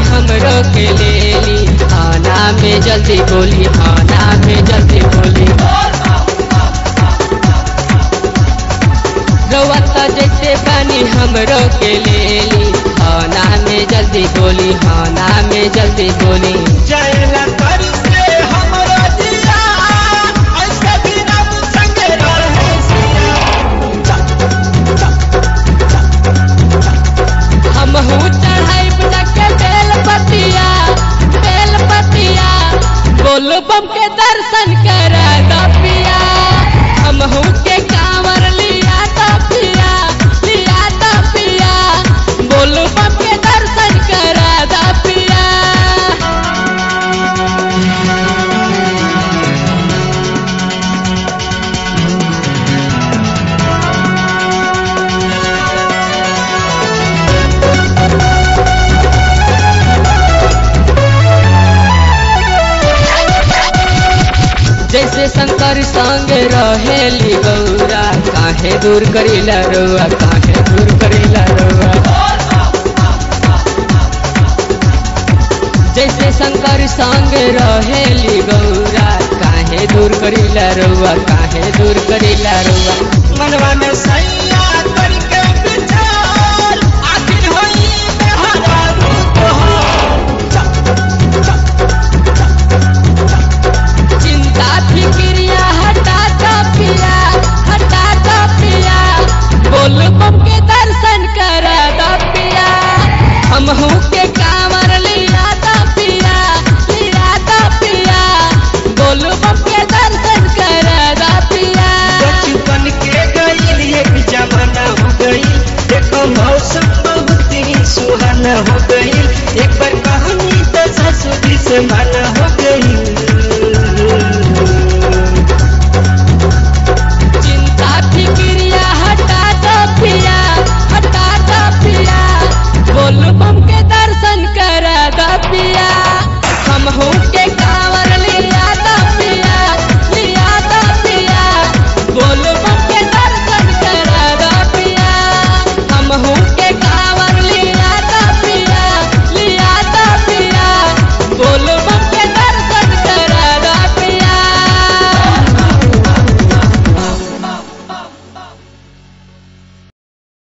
हमरो के लेली थाना में जल्दी बोली थाना में जल्दी बोली रवत जैसे बनी हमरो के लेली थाना में जल्दी बोली थाना में जल्दी बोली जाएला कर से हमरा जिया ऐसे भी रब संग रहे सिया हम चढ़ाई के बेल पतिया बेल पतिया बोल बम के दर्शन कर पिया हम के कांवर लिया तो पिया लिया तो पिया बोल बम के दर्शन कर पिया जैसे शंकर संग रहेली गौरा काहे दूर करीला रउआ काहे दूर करीला रउआ जैसे शंकर संग रहेली गौरा काहे दूर करीला रउआ काहे दूर करीला रउआ मनवा में सैया करके विचार आखिर होई बेहरा रूप हो चिंता फिक्रिया हटा दो पिया हटा दो पिया बोल बम के दर्शन कर दो पिया हम के कांवर लिया दो पिया लिया दो पिया बोल बम के दर्शन कर दो पिया बचपन के गईल एक जमाना हो गई देखो मौसम बहुत ही सुहाना हो गई एक बार कहानी तो ससुरी से माना हो गई